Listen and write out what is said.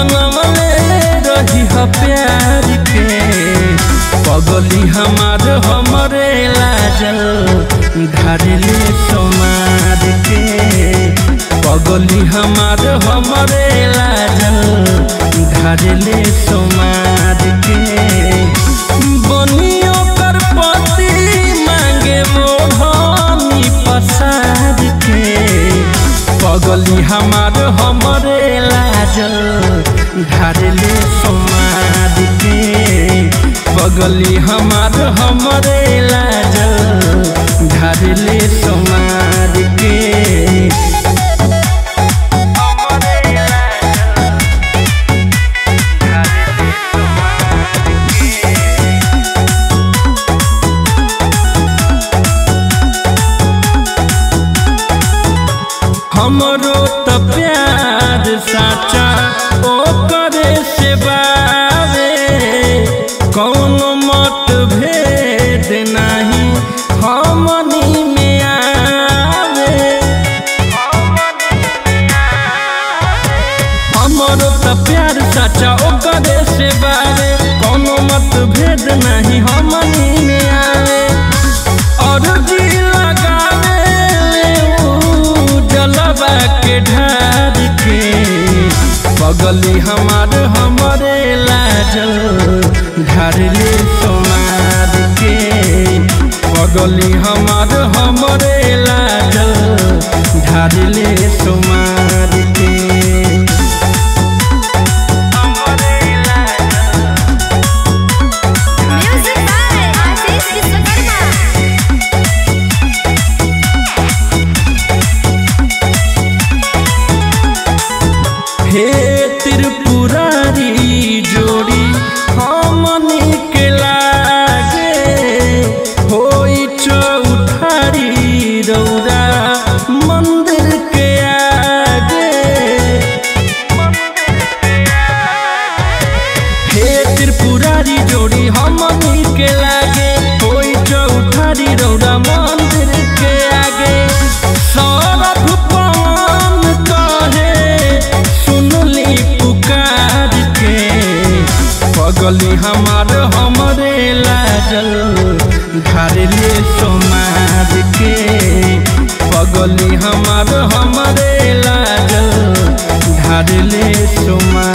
बनवले रही ह प्यार के पगली हमार हमरे लाजल ढारले समार के पगली हमार हमरे लाजल ढारले समार के बनियो कर पति मांगे मोहनी पसार के पगली हमार हमरे लाजल ढारले समार के पगली हमार हमरे लाजल ढारले समार के हमरो त प्यार साचा ओ करे से बावे कौनो मत भेद नाही हमनी में आवे हमरो त प्यार साचा ओ करे से बावे कौनो मत भेद नाही हमनी में आवे और जी लगावे ऊ जलवा के ढार के पगली हमार हमरे लाजल ढारले सोनार के पगली हमार हमरे लाजल ढारले सोमार के Music by Ashish Vishwakarma. हे त्रिपुरारी जोड़ी हमनी के लागे होई चौठारी रौरा मंदिर के आगे हे त्रिपुरारी जोड़ी हमनी के लागे होई चौठारी रौरा मंदिर के आगे सौरभ पवन कहे सुनली पुकार के पगली हमार हमरे लाजल ढारले सोमार के पगली हमार हमरे लाजल ढारले सोमार